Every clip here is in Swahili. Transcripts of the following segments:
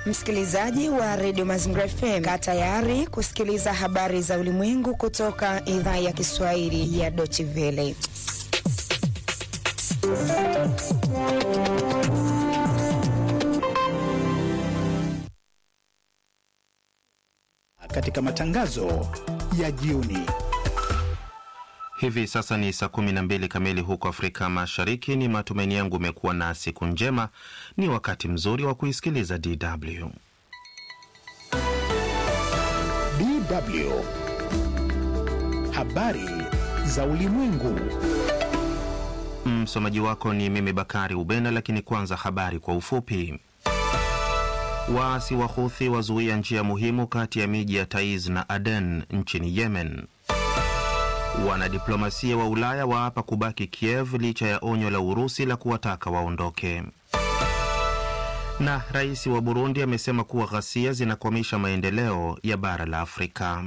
Msikilizaji wa redio Mazingira FM, kaa tayari kusikiliza habari za ulimwengu kutoka idhaa ya Kiswahili ya Deutsche Welle. Katika matangazo ya jioni Hivi sasa ni saa kumi na mbili kamili huko Afrika Mashariki. Ni matumaini yangu umekuwa na siku njema. Ni wakati mzuri wa kuisikiliza DW. DW habari za ulimwengu. Msomaji wako ni mimi Bakari Ubena, lakini kwanza habari kwa ufupi. Waasi wa Houthi wazuia njia muhimu kati ya miji ya Taiz na Aden nchini Yemen. Wanadiplomasia wa Ulaya waapa kubaki Kiev licha ya onyo la Urusi la kuwataka waondoke. Na rais wa Burundi amesema kuwa ghasia zinakwamisha maendeleo ya bara la Afrika.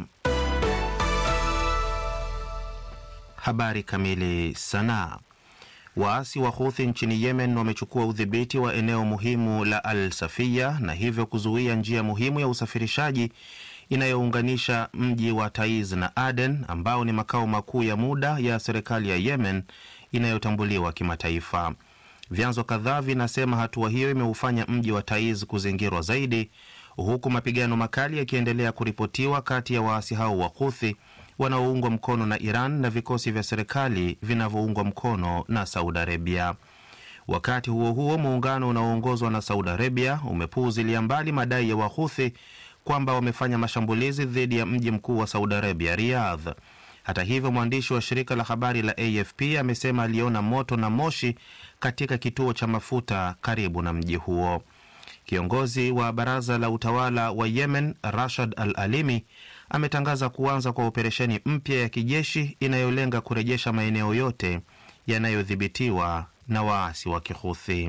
Habari kamili. Sanaa. Waasi wa Houthi nchini Yemen wamechukua udhibiti wa eneo muhimu la Al Safiya na hivyo kuzuia njia muhimu ya usafirishaji inayounganisha mji wa Taiz na Aden ambao ni makao makuu ya muda ya serikali ya Yemen inayotambuliwa kimataifa. Vyanzo kadhaa vinasema hatua hiyo imeufanya mji wa Taiz kuzingirwa zaidi, huku mapigano makali yakiendelea kuripotiwa kati ya waasi hao wa Houthi wanaoungwa mkono na Iran na vikosi vya serikali vinavyoungwa mkono na Saudi Arabia. Wakati huo huo, muungano unaoongozwa na Saudi Arabia umepuuzilia mbali madai ya Wahuthi kwamba wamefanya mashambulizi dhidi ya mji mkuu wa Saudi Arabia, Riyadh. Hata hivyo, mwandishi wa shirika la habari la AFP amesema aliona moto na moshi katika kituo cha mafuta karibu na mji huo. Kiongozi wa baraza la utawala wa Yemen, Rashad Al Alimi, ametangaza kuanza kwa operesheni mpya ya kijeshi inayolenga kurejesha maeneo yote yanayodhibitiwa na waasi wa Kihuthi.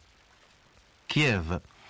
Kiev.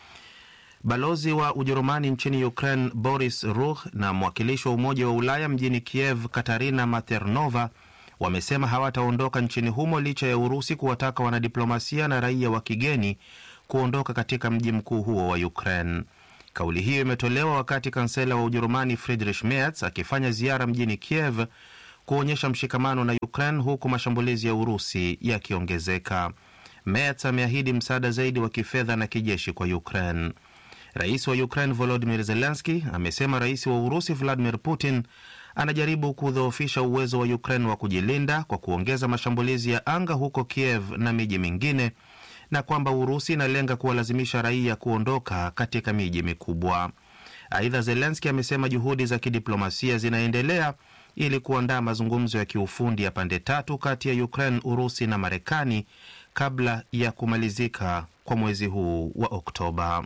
Balozi wa Ujerumani nchini Ukraine Boris Rukh na mwakilishi wa Umoja wa Ulaya mjini Kiev Katarina Maternova wamesema hawataondoka nchini humo licha ya Urusi kuwataka wanadiplomasia na raia wa kigeni kuondoka katika mji mkuu huo wa Ukraine. Kauli hiyo imetolewa wakati kansela wa Ujerumani Friedrich Merz akifanya ziara mjini Kiev kuonyesha mshikamano na Ukraine huku mashambulizi ya Urusi yakiongezeka. Merz ameahidi msaada zaidi wa kifedha na kijeshi kwa Ukraine. Rais wa Ukraine Volodimir Zelenski amesema rais wa Urusi Vladimir Putin anajaribu kudhoofisha uwezo wa Ukraine wa kujilinda kwa kuongeza mashambulizi ya anga huko Kiev na miji mingine na kwamba Urusi inalenga kuwalazimisha raia kuondoka katika miji mikubwa. Aidha, Zelenski amesema juhudi za kidiplomasia zinaendelea ili kuandaa mazungumzo ya kiufundi ya pande tatu kati ya Ukraine, Urusi na Marekani kabla ya kumalizika kwa mwezi huu wa Oktoba.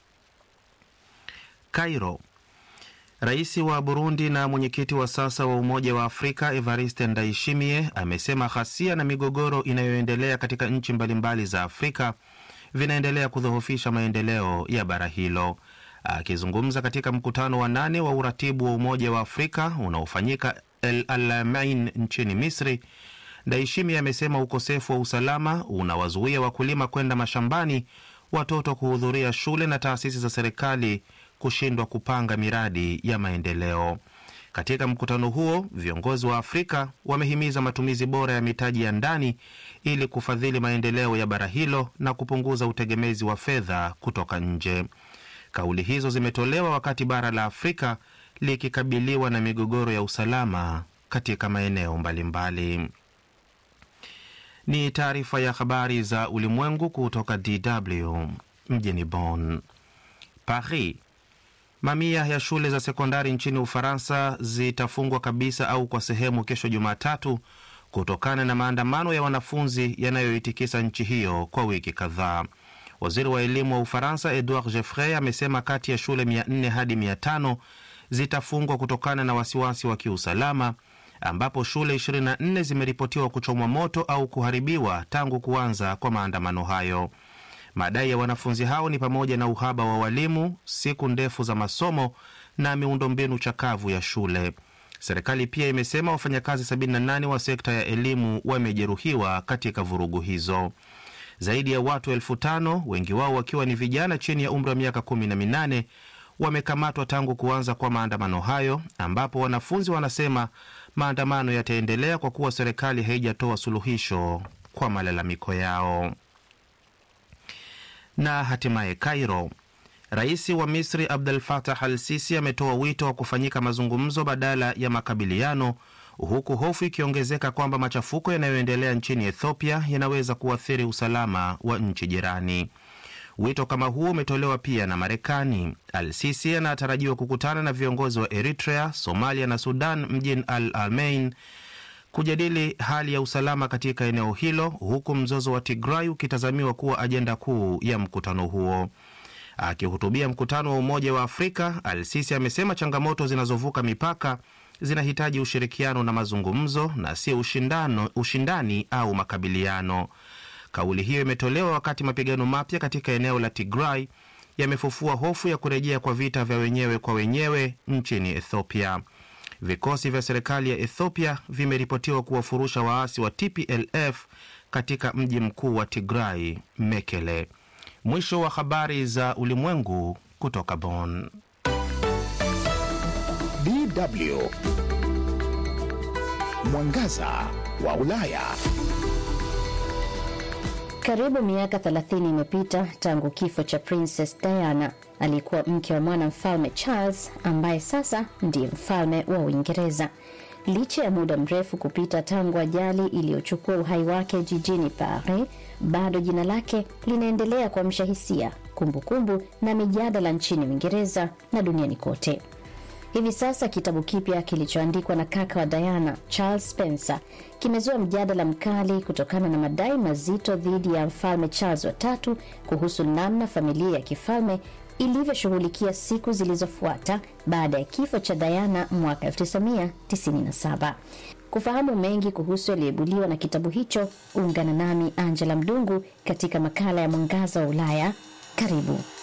Cairo. Rais wa Burundi na mwenyekiti wa sasa wa Umoja wa Afrika Evariste Ndayishimiye amesema ghasia na migogoro inayoendelea katika nchi mbalimbali za Afrika vinaendelea kudhoofisha maendeleo ya bara hilo. Akizungumza katika mkutano wa nane wa uratibu wa Umoja wa Afrika unaofanyika El Alamein nchini Misri, Ndayishimiye amesema ukosefu wa usalama unawazuia wakulima kwenda mashambani, watoto kuhudhuria shule na taasisi za serikali kushindwa kupanga miradi ya maendeleo. Katika mkutano huo, viongozi wa Afrika wamehimiza matumizi bora ya mitaji ya ndani ili kufadhili maendeleo ya bara hilo na kupunguza utegemezi wa fedha kutoka nje. Kauli hizo zimetolewa wakati bara la Afrika likikabiliwa na migogoro ya usalama katika maeneo mbalimbali. Ni taarifa ya habari za ulimwengu kutoka DW mjini Bonn. Paris. Mamia ya shule za sekondari nchini Ufaransa zitafungwa kabisa au kwa sehemu kesho Jumatatu kutokana na maandamano ya wanafunzi yanayoitikisa nchi hiyo kwa wiki kadhaa. Waziri wa elimu wa Ufaransa Edouard Jeffrey amesema kati ya shule 400 hadi 500 zitafungwa kutokana na wasiwasi wa kiusalama, ambapo shule 24 zimeripotiwa kuchomwa moto au kuharibiwa tangu kuanza kwa maandamano hayo. Madai ya wanafunzi hao ni pamoja na uhaba wa walimu, siku ndefu za masomo na miundombinu chakavu ya shule. Serikali pia imesema wafanyakazi 78 wa sekta ya elimu wamejeruhiwa katika vurugu hizo. Zaidi ya watu elfu tano wengi wao wakiwa ni vijana chini ya umri wa miaka kumi na minane wamekamatwa tangu kuanza kwa maandamano hayo, ambapo wanafunzi wanasema maandamano yataendelea kwa kuwa serikali haijatoa suluhisho kwa malalamiko yao. Na hatimaye Cairo, rais wa Misri Abdel Fattah al Sisi ametoa wito wa kufanyika mazungumzo badala ya makabiliano, huku hofu ikiongezeka kwamba machafuko yanayoendelea nchini Ethiopia yanaweza kuathiri usalama wa nchi jirani. Wito kama huo umetolewa pia na Marekani. Al Sisi anatarajiwa kukutana na viongozi wa Eritrea, Somalia na Sudan mjini Al Alamein kujadili hali ya usalama katika eneo hilo, huku mzozo wa Tigray ukitazamiwa kuwa ajenda kuu ya mkutano huo. Akihutubia mkutano wa Umoja wa Afrika, Al Sisi amesema changamoto zinazovuka mipaka zinahitaji ushirikiano na mazungumzo na sio ushindano, ushindani au makabiliano. Kauli hiyo imetolewa wakati mapigano mapya katika eneo la Tigray yamefufua hofu ya kurejea kwa vita vya wenyewe kwa wenyewe nchini Ethiopia. Vikosi vya serikali ya Ethiopia vimeripotiwa kuwafurusha waasi wa TPLF katika mji mkuu wa Tigray, Mekele. Mwisho wa habari za ulimwengu kutoka Bonn. DW Mwangaza wa Ulaya. Karibu miaka 30 imepita tangu kifo cha Princess Diana, aliyekuwa mke wa mwana mfalme Charles ambaye sasa ndiye mfalme wa Uingereza. Licha ya muda mrefu kupita tangu ajali iliyochukua uhai wake jijini Paris, bado jina lake linaendelea kuamsha hisia, kumbukumbu na mijadala nchini Uingereza na duniani kote. Hivi sasa kitabu kipya kilichoandikwa na kaka wa Diana, Charles Spencer, kimezua mjadala mkali kutokana na madai mazito dhidi ya mfalme Charles watatu kuhusu namna familia ya kifalme ilivyoshughulikia siku zilizofuata baada ya kifo cha Diana mwaka 1997. Kufahamu mengi kuhusu yaliyoibuliwa na kitabu hicho, ungana nami Angela Mdungu katika makala ya Mwangaza wa Ulaya. Karibu.